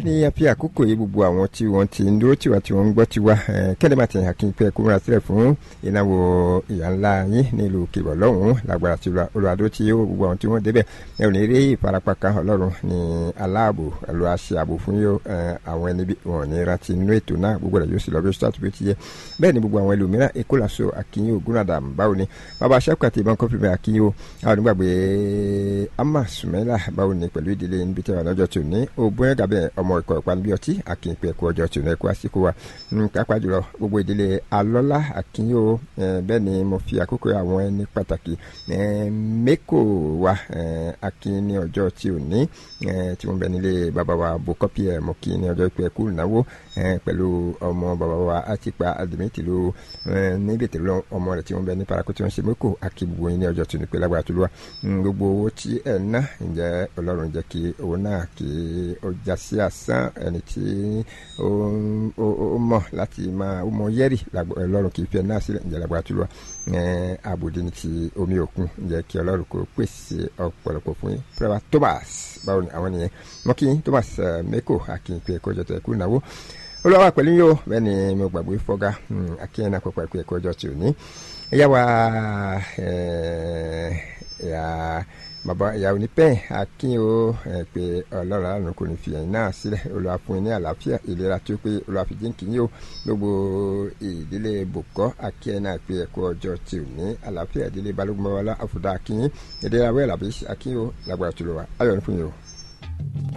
ní àfi àkókò yìí gbogbo àwọn tí wọ́n ti ń dúró tiwa tí wọ́n ń gbọ́ tiwa kẹ́lẹ́ máa ti hàn kí n pẹ́ kó múra sílẹ̀ fún ìnáwó ìyá ńlá yín nílùú kìbọ̀ lọ́hùn-ún lágbára tí olùwàdó tí yóò gbogbo àwọn tí wọ́n débẹ̀ ẹ ò ní rí ìfarapa kan ọlọ́run ní aláàbò ẹ̀lọ́ àṣẹ ààbò fún yóò àwọn ẹni bí wọn ò ní rántí inú ètò náà gbogbo rẹ̀ yóò sì lọ bí ó ṣe àtúbí ti yẹ bẹ́ẹ̀ ni gbogbo àwọn ẹlòmíràn èkó làṣọ àkínyìn ògúnàdà báwo ni bàbá aṣáko àti ìbọn kọfí bẹ́ẹ̀ àkínyìn o àwọn onígbàgbé ama sùmẹ́là báwo ni pẹ̀lú ìdílé níbi tí wọn lọ́jọ́ tó ní ògbóyè gàbẹ́ ọmọ ìkọ̀ ìpanu bí ọtí àkínyìn ẹ̀kọ́ ọjọ́ tó ní ẹ̀kọ́ àsìkò wa kápá jùlọ gbogbo ìdílé alọ́lá àkínyìn o bẹ́ẹ̀ ni mo fi àkókò àwọn ẹni pàtàkì mẹ́kò wa àkínyìn ní ọjọ́ tí ò ní tí wọ́n bẹ nílé bàbá wa bó kọ́pì ẹ̀ mọ́ kí ní ọjọ́ ìpẹ́ kú ìnáwó pẹ̀lú ọmọ bàbá wa àtìpa àdìmẹ́tì ló níbi tẹ̀lé ọmọ rẹ̀ tí wọ́n bẹ ní parako tí wọ́n ṣe mẹ́kò àkíbùbù yín ní ọjọ́ tó ní pé lágbára tó lọ́wọ́ gbogbo owó tí ẹ̀ ná ǹjẹ́ ọlọ́run jẹ́ kí owó náà kí ó já sí àsán ẹni tí ó mọ̀ láti máa ó mọ yẹ́rì ọlọ́run kì í fi ẹ̀ náà sílẹ̀ ǹjẹ́ lágbára tó lọ́wọ́ àbòdì ní ti omi òkun ǹjẹ́ kí ọlọ́run kó pèsè ọ̀pọ̀lọpọ̀ fún yín pẹ́ẹ́wà Thomas báwo ni àwọn nìyẹn wọ́n kí Thomas meko akínyìn pé ẹ̀kọ́ ọjọ́ tó ẹ̀kú ìnáwó olùwàwà pẹ̀lú yóò bẹ́ẹ̀ ni mo gbàgbé fọ́gá akínyìn náà pẹ̀pẹ̀ pé ẹ̀kọ́ ọjọ́ tí ò ní ẹ̀yà wa ẹ̀yà bàbá ìyàwó ní pẹ́ẹ́n akínyìn o pé ọlọ́run àrùn kò ní fi ẹ̀yìn náà sílẹ̀ olùwà fún yín ní àlàáfíà ìlera tó pé olùwà fi jíǹkì yín o gbogbo ìdílé bòkọ́ akínyìn náà pé ẹ̀kọ́ ọjọ́ tí ò ní àlàáfíà ìdílé balógun bàbá àfọ̀dá akínyìn ìdílé awẹ́ làbí akínyìn o lágbára tó lọ wa ayọ̀ ní fún yín o.